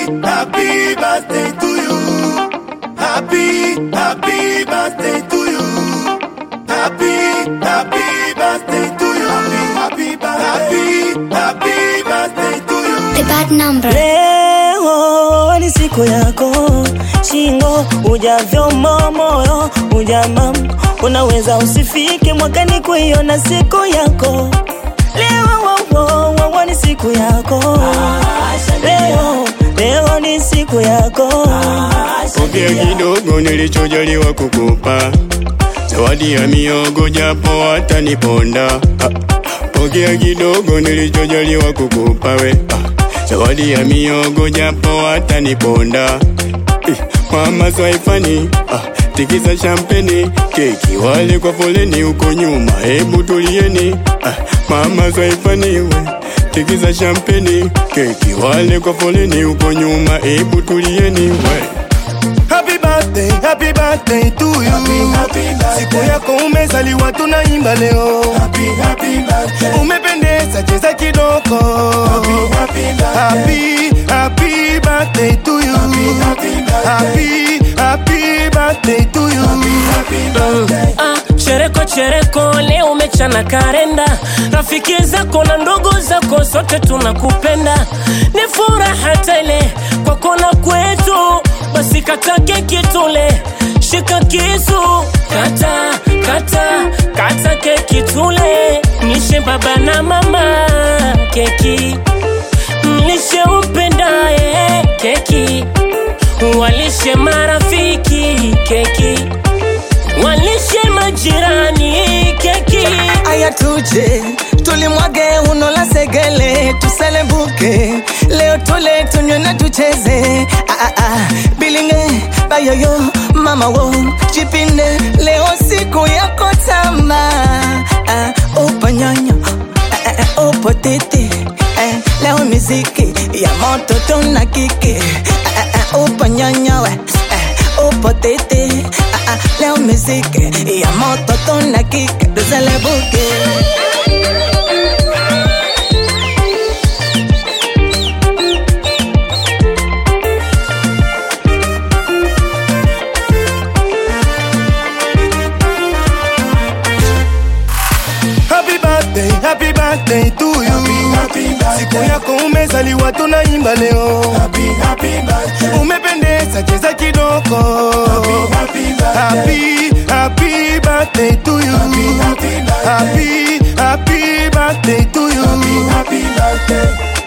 happy birthday to you. Happy, happy birthday to you. Happy, happy birthday to you. Happy, happy, happy, happy birthday to you. The bad number. Leo ni siku yako, shingo ujavyomo moyo ujamam, unaweza usifike mwakani kuiona siku yako. Leo wo, wo, wo, wo, ni siku yako, leo leo ni siku yako. Pokea kidogo nilichojaliwa kukupa, zawadi ya miogo japo hata niponda. Ah, Pokea kidogo nilichojaliwa kukupa we, ah, zawadi ya miogo japo hata niponda. Eh, Mama Swaifani, ah, tikisa champeni, keki wale kwa foleni huko nyuma, hebu tulieni. Ah, Mama Swaifani we, tikisa champeni, keki wale kwa foleni huko nyuma, hebu tulieni we. Happy birthday, happy birthday to you. Happy, happy birthday. Siku yako umezaliwa tunaimba leo. Happy, happy birthday. Umependeza cheza kidogo. Happy, happy birthday. Happy, happy birthday to you. Happy, happy birthday. Happy, happy birthday to you. Happy, happy birthday. Ah, chereko chereko leo umechana karenda rafiki zako na ndugu zako sote tunakupenda ni furaha tele kwako na kwetu basi kata keki tule shika kisu kata kata kata keki tule nishe baba na mama keki mlishe umpendaye keki walishe marafiki keki walishe majirani keki aya tuje tulimwage uno la segele tuselebuke leo tule tunywe na tucheze ah, ah, ah. bilinge bayoyo mama wo jipinde leo siku yako tama ah, upanyonyo ah, ah, ah, upo titi eh, leo miziki ya moto tuna kiki ah, ah, ah, upanyonyo eh, eh, upo titi ah, ah, leo miziki ya moto tuna kiki tuselebuke Happy birthday, happy birthday to you. Happy, happy birthday. Siku yako umezaliwa tunaimba leo. Happy, happy birthday. Umependeza cheza kidogo. Happy, happy birthday. Happy, happy birthday to you. Happy, happy birthday. Happy, happy birthday to you. Happy, happy birthday.